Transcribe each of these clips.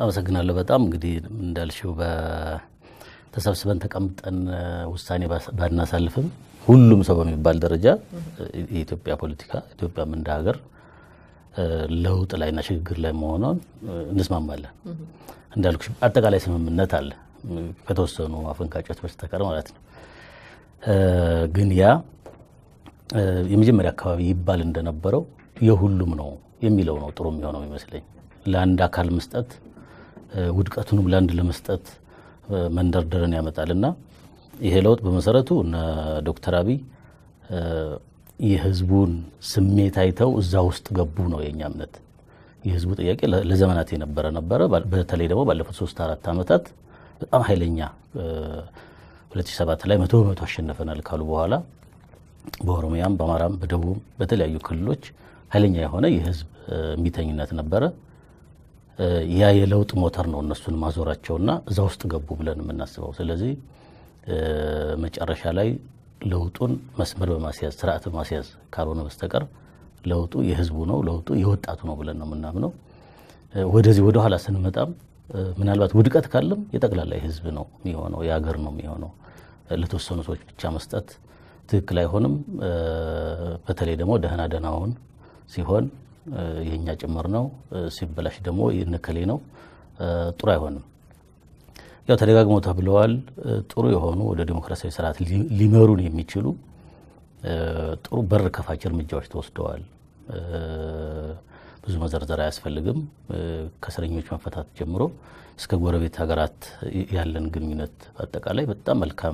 አመሰግናለሁ በጣም እንግዲህ እንዳልሽው ተሰብስበን ተቀምጠን ውሳኔ ባናሳልፍም ሁሉም ሰው በሚባል ደረጃ የኢትዮጵያ ፖለቲካ ኢትዮጵያም እንደ ሀገር ለውጥ ላይና ሽግግር ላይ መሆኗን እንስማማለን። እንዳልኩሽ አጠቃላይ ስምምነት አለ ከተወሰኑ አፈንጋጮች በስተቀር ማለት ነው። ግን ያ የመጀመሪያ አካባቢ ይባል እንደነበረው የሁሉም ነው የሚለው ነው ጥሩ የሚሆነው ይመስለኝ። ለአንድ አካል መስጠት ውድቀቱንም ለአንድ ለመስጠት መንደርደርን ያመጣል እና ይሄ ለውጥ በመሰረቱ እነ ዶክተር አብይ የህዝቡን ስሜት አይተው እዛ ውስጥ ገቡ ነው የእኛ እምነት። የህዝቡ ጥያቄ ለዘመናት የነበረ ነበረ። በተለይ ደግሞ ባለፉት ሶስት አራት ዓመታት በጣም ኃይለኛ 2007 ላይ መቶ በመቶ አሸነፈናል ካሉ በኋላ በኦሮሚያም በአማራም በደቡብም በተለያዩ ክልሎች ኃይለኛ የሆነ የህዝብ እምቢተኝነት ነበረ። ያ የለውጥ ሞተር ነው እነሱን ማዞራቸውና እዛ ውስጥ ገቡ ብለን የምናስበው። ስለዚህ መጨረሻ ላይ ለውጡን መስመር በማስያዝ ስርዓት በማስያዝ ካልሆነ በስተቀር ለውጡ የህዝቡ ነው፣ ለውጡ የወጣቱ ነው ብለን ነው የምናምነው። ወደዚህ ወደኋላ ስንመጣም ምናልባት ውድቀት ካለም የጠቅላላ የህዝብ ነው የሚሆነው፣ የሀገር ነው የሚሆነው። ለተወሰኑ ሰዎች ብቻ መስጠት ትክክል አይሆንም። በተለይ ደግሞ ደህና ደህናውን ሲሆን የእኛ ጭምር ነው፣ ሲበላሽ ደግሞ የነከሌ ነው፣ ጥሩ አይሆንም። ያው ተደጋግሞ ተብለዋል። ጥሩ የሆኑ ወደ ዲሞክራሲያዊ ስርዓት ሊመሩን የሚችሉ ጥሩ በር ከፋች እርምጃዎች ተወስደዋል። ብዙ መዘርዘር አያስፈልግም። ከእስረኞች መፈታት ጀምሮ እስከ ጎረቤት ሀገራት ያለን ግንኙነት በአጠቃላይ በጣም መልካም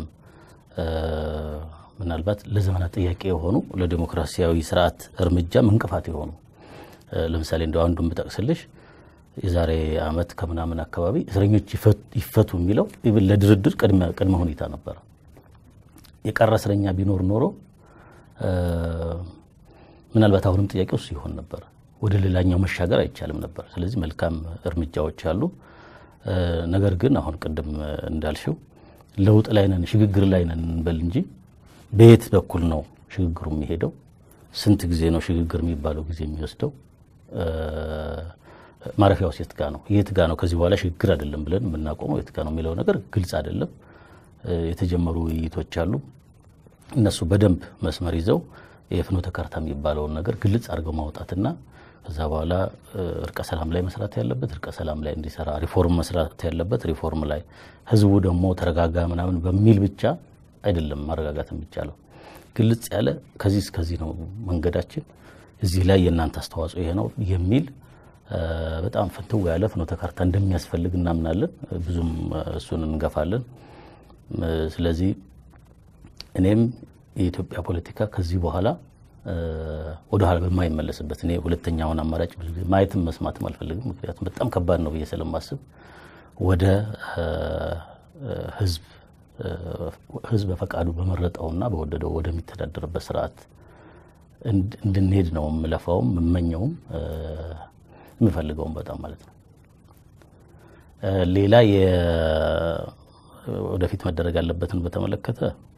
ምናልባት ለዘመናት ጥያቄ የሆኑ ለዲሞክራሲያዊ ስርዓት እርምጃም እንቅፋት የሆኑ ለምሳሌ እንደ አንዱን ብጠቅስልሽ የዛሬ ዓመት ከምናምን አካባቢ እስረኞች ይፈቱ የሚለው ኢቭን ለድርድር ቅድመ ሁኔታ ነበረ። የቀረ እስረኛ ቢኖር ኖሮ ምናልባት አሁንም ጥያቄው እሱ ይሆን ነበር። ወደ ሌላኛው መሻገር አይቻልም ነበር። ስለዚህ መልካም እርምጃዎች አሉ። ነገር ግን አሁን ቅድም እንዳልሽው ለውጥ ላይ ነን፣ ሽግግር ላይ ነን እንበል እንጂ በየት በኩል ነው ሽግግሩ የሚሄደው? ስንት ጊዜ ነው ሽግግር የሚባለው ጊዜ የሚወስደው? ማረፊያው የት ጋ ነው? የት ጋ ነው? ከዚህ በኋላ ሽግግር አይደለም ብለን የምናቆመው የት ጋ ነው የሚለው ነገር ግልጽ አይደለም። የተጀመሩ ውይይቶች አሉ። እነሱ በደንብ መስመር ይዘው የፍኖተ ካርታ የሚባለውን ነገር ግልጽ አድርገው ማውጣትና ከዛ በኋላ እርቀ ሰላም ላይ መስራት ያለበት እርቀ ሰላም ላይ እንዲሰራ፣ ሪፎርም መስራት ያለበት ሪፎርም ላይ፣ ህዝቡ ደግሞ ተረጋጋ ምናምን በሚል ብቻ አይደለም ማረጋጋት የሚቻለው። ግልጽ ያለ ከዚህ እስከዚህ ነው መንገዳችን፣ እዚህ ላይ የእናንተ አስተዋጽኦ ይሄ ነው የሚል በጣም ፍንትው ያለ ፍኖተ ካርታ እንደሚያስፈልግ እናምናለን። ብዙም እሱን እንገፋለን። ስለዚህ እኔም የኢትዮጵያ ፖለቲካ ከዚህ በኋላ ወደኋላ በማይመለስበት እኔ ሁለተኛውን አማራጭ ብዙ ጊዜ ማየትም መስማትም አልፈልግም። ምክንያቱም በጣም ከባድ ነው ብዬ ስለማስብ ወደ ህዝብ ህዝብ በፈቃዱ በመረጠውና በወደደው ወደሚተዳደርበት ስርዓት እንድንሄድ ነው የምለፋውም የምመኘውም የምፈልገውም በጣም ማለት ነው። ሌላ ወደፊት መደረግ ያለበትን በተመለከተ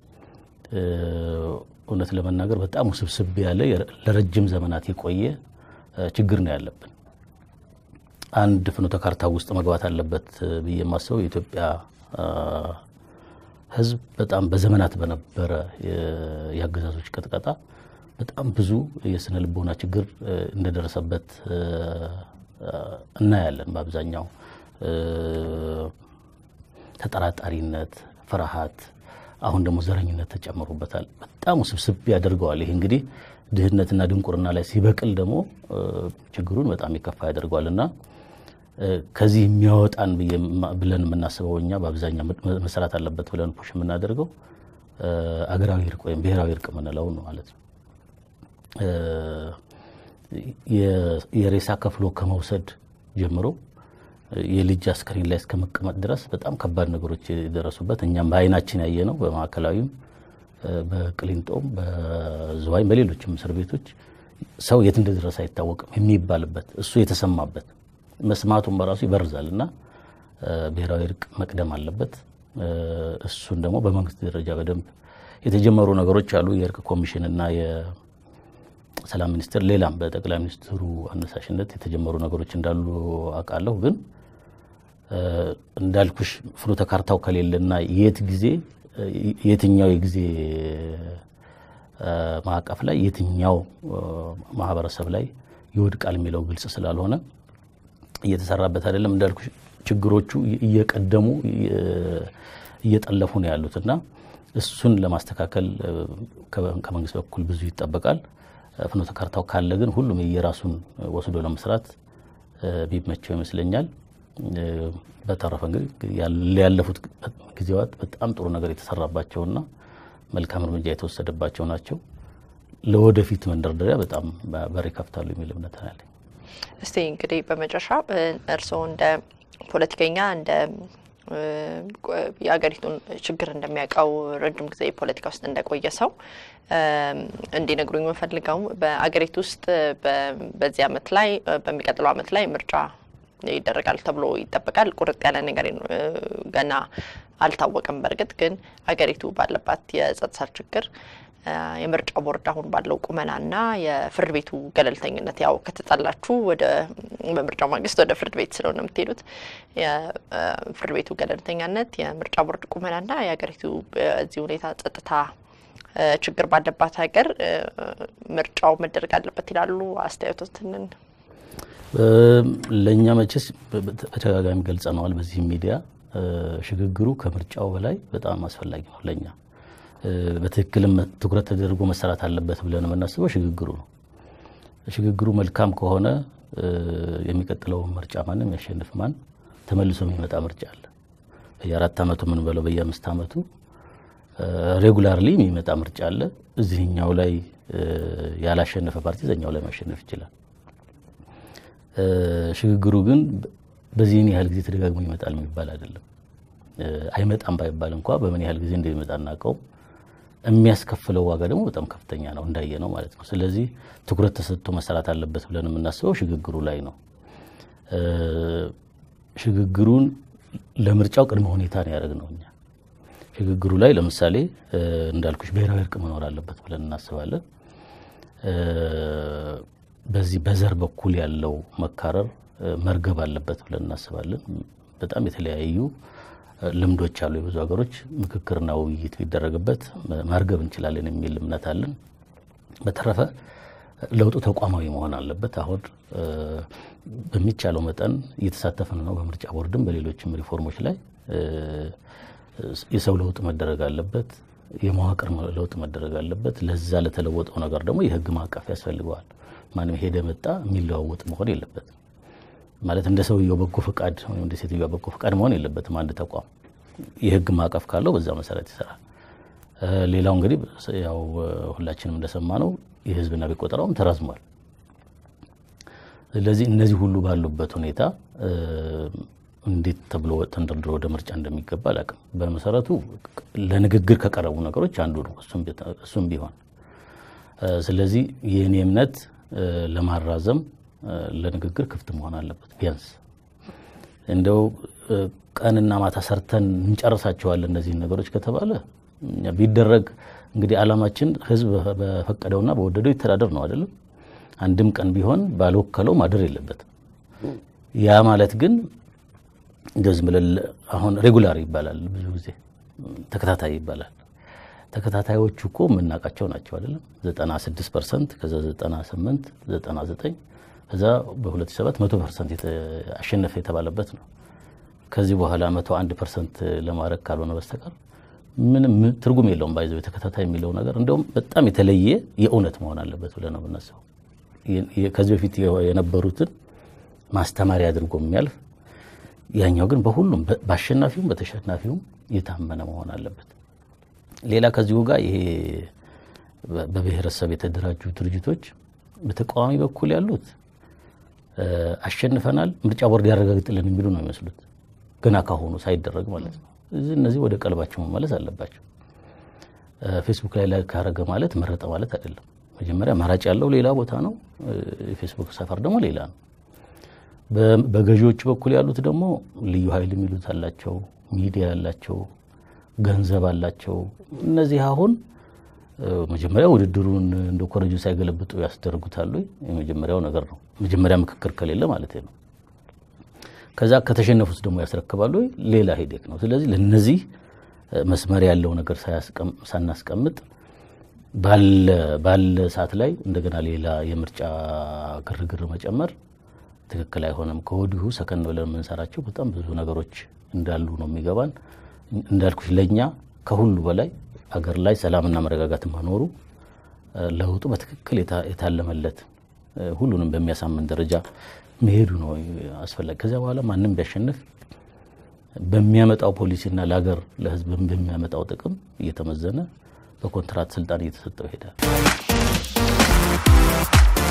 እውነት ለመናገር በጣም ውስብስብ ያለ ለረጅም ዘመናት የቆየ ችግር ነው ያለብን። አንድ ፍኖተ ካርታ ውስጥ መግባት አለበት ብዬ የማስበው የኢትዮጵያ ህዝብ በጣም በዘመናት በነበረ የአገዛዞች ቅጥቀጣ በጣም ብዙ የስነ ልቦና ችግር እንደደረሰበት እናያለን። በአብዛኛው ተጠራጣሪነት፣ ፍርሃት፣ አሁን ደግሞ ዘረኝነት ተጨምሮበታል። በጣም ውስብስብ ያደርገዋል። ይህ እንግዲህ ድህነትና ድንቁርና ላይ ሲበቅል ደግሞ ችግሩን በጣም የከፋ ያደርገዋል እና ከዚህ የሚያወጣን ብለን የምናስበው እኛ በአብዛኛው መሰራት አለበት ብለን ፑሽ የምናደርገው አገራዊ እርቅ ወይም ብሔራዊ እርቅ የምንለው ነው ማለት ነው። የሬሳ ከፍሎ ከመውሰድ ጀምሮ የልጅ አስከሬን ላይ እስከ መቀመጥ ድረስ በጣም ከባድ ነገሮች የደረሱበት እኛም በአይናችን ያየ ነው። በማዕከላዊም፣ በቅሊንጦም፣ በዝዋይም በሌሎችም እስር ቤቶች ሰው የት እንደደረሰ አይታወቅም የሚባልበት እሱ የተሰማበት መስማቱን በራሱ ይበርዛል እና ብሔራዊ እርቅ መቅደም አለበት። እሱን ደግሞ በመንግስት ደረጃ በደንብ የተጀመሩ ነገሮች አሉ። የእርቅ ኮሚሽን እና የሰላም ሚኒስቴር፣ ሌላም በጠቅላይ ሚኒስትሩ አነሳሽነት የተጀመሩ ነገሮች እንዳሉ አውቃለሁ። ግን እንዳልኩሽ ፍኖተ ካርታው ከሌለና የት ጊዜ የትኛው የጊዜ ማዕቀፍ ላይ የትኛው ማህበረሰብ ላይ ይወድቃል የሚለው ግልጽ ስላልሆነ እየተሰራበት አይደለም። እንዳልኩሽ ችግሮቹ እየቀደሙ እየጠለፉ ነው ያሉት እና እሱን ለማስተካከል ከመንግስት በኩል ብዙ ይጠበቃል። ፍኖተ ካርታው ካለ ግን ሁሉም የራሱን ወስዶ ለመስራት ቢመቸው ይመስለኛል። በተረፈ እንግዲህ ያለፉት ጊዜያት በጣም ጥሩ ነገር የተሰራባቸውና መልካም እርምጃ የተወሰደባቸው ናቸው። ለወደፊት መንደርደሪያ በጣም በር ይከፍታሉ የሚል እምነት አለኝ። እስቲ እንግዲህ በመጨረሻ እርስዎ እንደ ፖለቲከኛ እንደ የሀገሪቱን ችግር እንደሚያውቀው ረጅም ጊዜ ፖለቲካ ውስጥ እንደቆየ ሰው እንዲነግሩኝ የምፈልገው በአገሪቱ ውስጥ በዚህ አመት ላይ በሚቀጥለው አመት ላይ ምርጫ ይደረጋል ተብሎ ይጠበቃል። ቁርጥ ያለ ነገር ገና አልታወቀም። በእርግጥ ግን አገሪቱ ባለባት የጸጥታ ችግር የምርጫ ቦርድ አሁን ባለው ቁመናና የፍርድ ቤቱ ገለልተኝነት ያው ከተጣላችሁ ወደ በምርጫው ማግስት ወደ ፍርድ ቤት ስለሆነ የምትሄዱት የፍርድ ቤቱ ገለልተኛነት፣ የምርጫ ቦርድ ቁመናና የሀገሪቱ በዚህ ሁኔታ ጸጥታ ችግር ባለባት ሀገር ምርጫው መደረግ አለበት ይላሉ። አስተያየቶትንን ለእኛ መቼስ በተደጋጋሚ ገልጸነዋል። በዚህ ሚዲያ ሽግግሩ ከምርጫው በላይ በጣም አስፈላጊ ነው ለእኛ በትክክልም ትኩረት ተደርጎ መሰራት አለበት ብለን የምናስበው ሽግግሩ ነው። ሽግግሩ መልካም ከሆነ የሚቀጥለው ምርጫ ማንም ያሸንፍ ማን ተመልሶ የሚመጣ ምርጫ አለ። በየአራት ዓመቱ ምን በለው በየአምስት ዓመቱ ሬጉላርሊ የሚመጣ ምርጫ አለ። እዚህኛው ላይ ያላሸነፈ ፓርቲ እዚኛው ላይ ማሸነፍ ይችላል። ሽግግሩ ግን በዚህን ያህል ጊዜ ተደጋግሞ ይመጣል የሚባል አይደለም። አይመጣም ባይባል እንኳ በምን ያህል ጊዜ እንደሚመጣ እናውቀው የሚያስከፍለው ዋጋ ደግሞ በጣም ከፍተኛ ነው እንዳየ ነው ማለት ነው። ስለዚህ ትኩረት ተሰጥቶ መሰራት አለበት ብለን የምናስበው ሽግግሩ ላይ ነው። ሽግግሩን ለምርጫው ቅድመ ሁኔታ ነው ያደረግነው እኛ። ሽግግሩ ላይ ለምሳሌ እንዳልኩሽ ብሔራዊ እርቅ መኖር አለበት ብለን እናስባለን። በዚህ በዘር በኩል ያለው መካረር መርገብ አለበት ብለን እናስባለን። በጣም የተለያዩ ልምዶች አሉ። የብዙ ሀገሮች ምክክርና ውይይት ቢደረግበት ማርገብ እንችላለን የሚል እምነት አለን። በተረፈ ለውጡ ተቋማዊ መሆን አለበት። አሁን በሚቻለው መጠን እየተሳተፍን ነው። በምርጫ ቦርድም በሌሎችም ሪፎርሞች ላይ የሰው ለውጥ መደረግ አለበት። የመዋቅር ለውጥ መደረግ አለበት። ለዛ ለተለወጠው ነገር ደግሞ የህግ ማዕቀፍ ያስፈልገዋል። ማንም ሄደ መጣ የሚለዋወጥ መሆን የለበትም። ማለት እንደ ሰውየው በጎ ፈቃድ ወይም እንደ ሴትዮዋ በጎ ፈቃድ መሆን የለበትም። አንድ ተቋም የህግ ማዕቀፍ ካለው በዛ መሰረት ይሰራል። ሌላው እንግዲህ ያው ሁላችንም እንደሰማ ነው የህዝብና ቤት ቆጠራውም ተራዝሟል። ስለዚህ እነዚህ ሁሉ ባሉበት ሁኔታ እንዴት ተብሎ ተንደርድሮ ወደ ምርጫ እንደሚገባ አላውቅም። በመሰረቱ ለንግግር ከቀረቡ ነገሮች አንዱ ነው እሱም ቢሆን ስለዚህ የእኔ እምነት ለማራዘም ለንግግር ክፍት መሆን አለበት። ቢያንስ እንደው ቀንና ማታ ሰርተን እንጨርሳቸዋለን እነዚህን ነገሮች ከተባለ ቢደረግ እንግዲህ ዓላማችን ህዝብ በፈቀደውና በወደደው ይተዳደር ነው አይደለም። አንድም ቀን ቢሆን ባልወከለው ማደር የለበትም። ያ ማለት ግን እንደዚህ ብለን አሁን ሬጉላር ይባላል፣ ብዙ ጊዜ ተከታታይ ይባላል። ተከታታዮቹ እኮ የምናውቃቸው ናቸው አይደለም። 96 ፐርሰንት ከዛ 98 99 ከዛ በ2007 መቶ ፐርሰንት አሸነፈ የተባለበት ነው። ከዚህ በኋላ መቶ አንድ ፐርሰንት ለማድረግ ካልሆነ በስተቀር ምንም ትርጉም የለውም። ባይዘው የተከታታይ የሚለው ነገር እንደውም በጣም የተለየ የእውነት መሆን አለበት ብለን ነው የምናስበው። ከዚህ በፊት የነበሩትን ማስተማሪያ አድርጎ የሚያልፍ ያኛው ግን በሁሉም በአሸናፊውም በተሸናፊውም የታመነ መሆን አለበት። ሌላ ከዚሁ ጋር ይሄ በብሔረሰብ የተደራጁ ድርጅቶች በተቃዋሚ በኩል ያሉት አሸንፈናል፣ ምርጫ ቦርድ ያረጋግጥልን የሚሉ ነው የሚመስሉት ገና ካሁኑ ሳይደረግ ማለት ነው። እነዚህ ወደ ቀልባቸው መመለስ አለባቸው። ፌስቡክ ላይ ላይ ካረገ ማለት መረጠ ማለት አይደለም። መጀመሪያ መራጭ ያለው ሌላ ቦታ ነው፣ የፌስቡክ ሰፈር ደግሞ ሌላ ነው። በገዢዎቹ በኩል ያሉት ደግሞ ልዩ ኃይል የሚሉት አላቸው፣ ሚዲያ ያላቸው፣ ገንዘብ አላቸው። እነዚህ አሁን መጀመሪያ ውድድሩን እንደ ኮረጆ ሳይገለብጡ ያስደርጉታሉ። የመጀመሪያው ነገር ነው። መጀመሪያ ምክክር ከሌለ ማለት ነው። ከዛ ከተሸነፉት ደግሞ ያስረክባሉ ወይ? ሌላ ሄዴክ ነው። ስለዚህ ለነዚህ መስመር ያለው ነገር ሳናስቀምጥ ባለ ሰዓት ላይ እንደገና ሌላ የምርጫ ግርግር መጨመር ትክክል አይሆንም። ከወዲሁ ሰከን ብለን የምንሰራቸው በጣም ብዙ ነገሮች እንዳሉ ነው የሚገባን። እንዳልኩሽ ለእኛ ከሁሉ በላይ አገር ላይ ሰላምና መረጋጋት መኖሩ ለውጡ በትክክል የታለመለት ሁሉንም በሚያሳምን ደረጃ መሄዱ ነው አስፈላጊ። ከዚያ በኋላ ማንም ቢያሸንፍ በሚያመጣው ፖሊሲና ለሀገር ለሕዝብ በሚያመጣው ጥቅም እየተመዘነ በኮንትራት ስልጣን እየተሰጠው ይሄዳል።